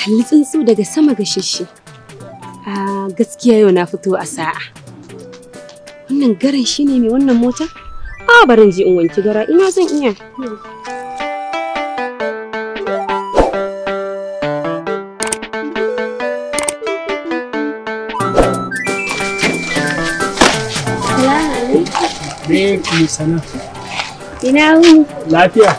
kalli tsuntsu daga sama ga shishi. A gaskiya yau na fito a sa'a. Wannan garan shi ne mai wannan mota? A barin ji in wanki gara ina zan iya. Me ki sana? Ina wuni. Lafiya?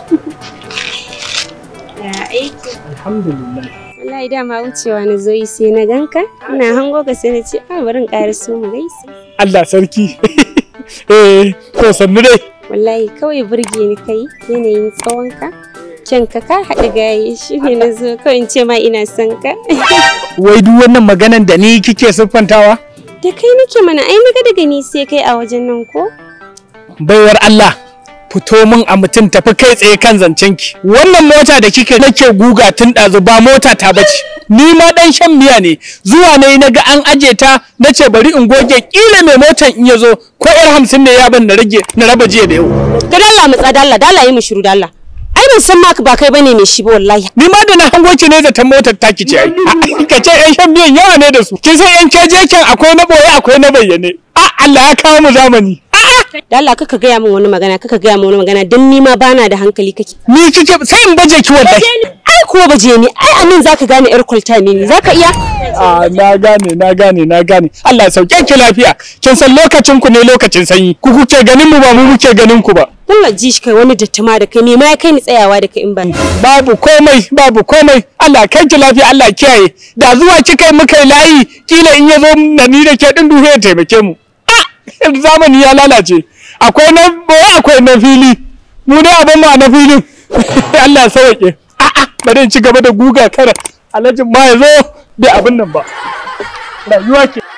Ya aiki. Alhamdulillah. Wallahi dama wucewa na zo yi sai na ganka. Ina hango ka sai na ce a barin ƙara so mu gaisa. Allah sarki. Eh, to sannu dai. Wallahi kawai burge ni kai yanayin tsawonka. Kyanka ka haɗu gaye shi ne na zo kawai in ce ma ina son ka. Wai duk wannan maganan da ni kike siffantawa? Da kai nake mana ai naga daga ni sai kai a wajen nan ko? Baiwar Allah. Fito min a mutum tafi kai tsaye kan zancen ki. Wannan mota da kike nake guga tun ɗazu ba mota ta bace. Ni ma ɗan shan miya ne. Zuwa ne na ga an aje ta na ce bari in goge ƙila mai motan in ya zo ko ƴar hamsin ne ya ban na rage na raba jiya da yau. Ga dalla mu tsada Allah dalla yi mu shiru dalla. Ai ban san ma ba kai bane mai shi ba wallahi. Ni ma da na hango ki ne zaton motar taki ce ai. Ka ce ƴan shan miyan yawa ne da su. Kin san ƴan kejeken akwai na boye akwai na bayyane. A Allah ya kawo mu zamani. Dalla kaka gaya min wani magana kaka gaya min wani magana dan ni ma bana da hankali kake. Ni kike sai in baje ki wallahi. Ai kuwa baje ni ai anan zaka gane yar kwalta ne ni zaka iya. A na gane na gane na gane. Allah ya sauke ki lafiya. Kin san lokacin ku ne lokacin sanyi. Ku kuke ganin mu ba mu muke ganin ku ba. Allah ji shi kai wani dattama da kai me ma ya kai ni tsayawa da kai in ban. Babu komai babu komai. Allah kai ki lafiya Allah kiyaye. Da zuwa kika yi muka yi layi kila in ya zo na ni da ke din duhu ya taimake mu. Ah zamani ya lalace. Akwai na boye akwai na fili. Mu dai abin ma na filin. Allah ya sauke. A'a bari in ci gaba da guga kara. Alhaji ma ya zo bai abin nan ba. Rayuwa ke.